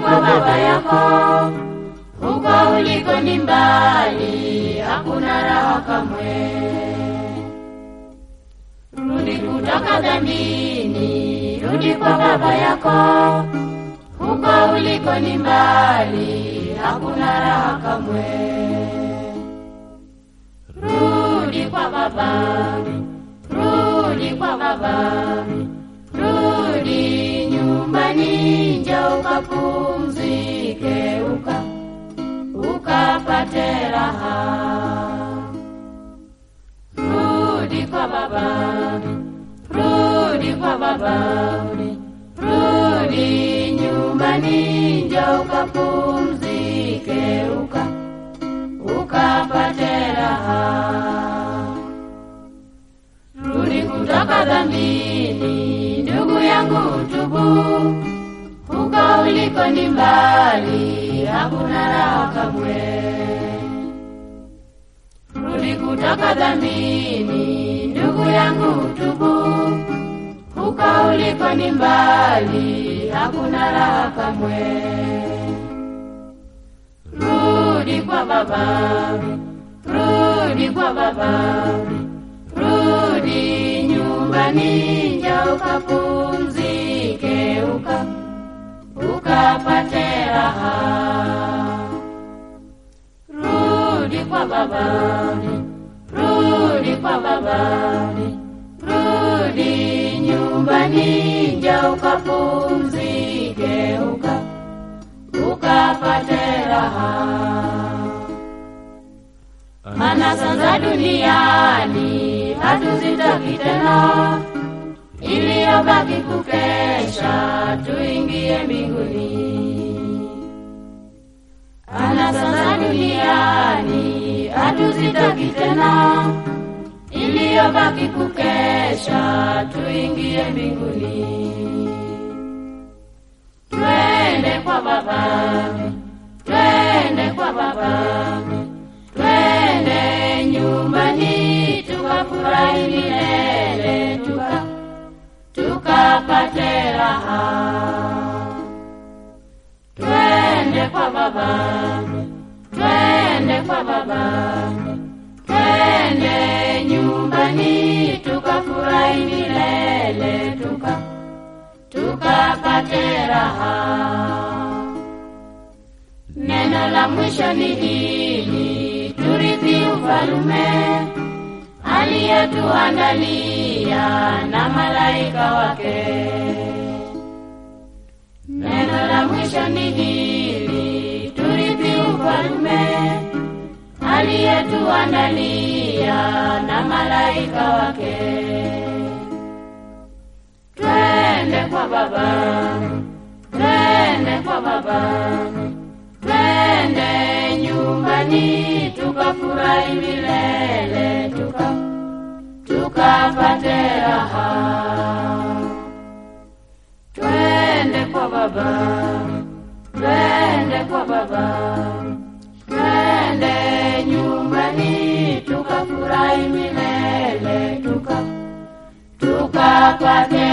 kwa baba yako, huko uliko ni mbali, hakuna raha kamwe. Rudi kutoka dhambini, rudi kwa baba yako, huko uliko ni mbali, hakuna raha kamwe. Rudi kwa baba, rudi kwa baba, rudi nyumbani, njoo ukapumzike, uka ukapate raha. Rudi kwa baba, rudi kwa baba, rudi nyumbani, njoo ukapumzike, uka ukapate raha. Rudi kutoka dhambini, ndugu yangu, tubu, huko uliko ni mbali, hakuna raha kamwe. Rudi kutoka dhambini, ndugu yangu, tubu, huko uliko ni mbali, hakuna raha kamwe. Rudi kwa baba, rudi kwa baba, rudi nyumbani, njoo ukapumzike, uka ukapate raha. Rudi kwa baba, rudi kwa baba, rudi nyumbani, njoo ukapumzike, uka ukapate raha. Anasa za duniani hatuzitaki tena, iliyobaki kukesha, tuingie mbinguni. Anasa za duniani hatuzitaki tena, iliyobaki kukesha, tuingie mbinguni. Twende kwa Baba, twende kwa Baba, twende nyumbani, tukafurahi milele, tuka tukapate raha. Twende kwa Baba, twende kwa Baba, twende nyumbani, tukafurahi milele, tuka tukapate raha. Neno la mwisho ni hili, turithi ufalume aliyetuandalia na malaika wake. Neno la mwisho ni hili, turithi ufalume aliyetuandalia na malaika wake. Twende kwa Baba, twende kwa Baba, twende nyumbani, tukafurahi milele, tuka tukapate raha. Twende kwa Baba, twende kwa Baba, twende nyumbani, tukafurahi milele, tuka tukapate